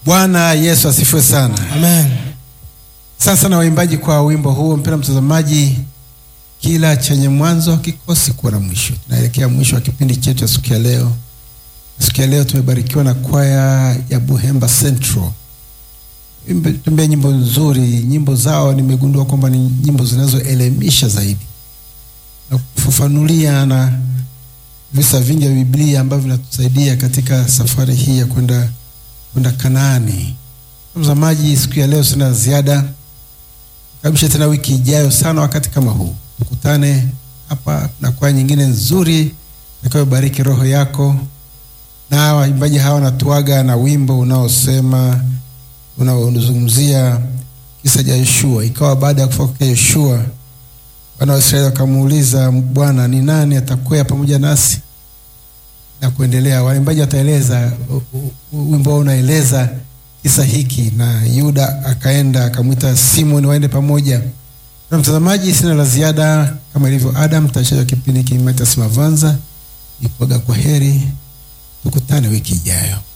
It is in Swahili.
Bwana Yesu asifiwe sana. Amen. Sasa na waimbaji kwa wimbo huo, mpenda mtazamaji, kila chenye mwanzo hakikosi kuwa na mwisho. Tunaelekea mwisho wa kipindi chetu cha siku ya leo. Siku ya leo tumebarikiwa na kwaya ya Buhemba Central, tumbea nyimbo nzuri. Nyimbo zao nimegundua kwamba ni nyimbo zinazoelimisha zaidi na kufafanulia na visa vingi vya Biblia ambavyo vinatusaidia katika safari hii ya kwenda kwenda Kanaani. Mtazamaji, siku ya leo sina ziada, kabisha tena wiki ijayo sana wakati kama huu tukutane hapa na kwaya nyingine nzuri itakayobariki roho yako. Na waimbaji hawa wanatuaga na wimbo unaosema unaozungumzia kisa cha Yoshua. Ikawa baada ya kufa kwa Yoshua, wana wa Israeli wakamuuliza Bwana, ni nani atakwea pamoja nasi na kuendelea. Waimbaji wataeleza wimbo wao unaeleza kisa hiki, na Yuda akaenda akamwita Simoni waende pamoja. Na mtazamaji, sina la ziada, kama ilivyo Adam, tutashaja kipindi hiki Mathias Mavanza ikuaga kwa heri, tukutane wiki ijayo.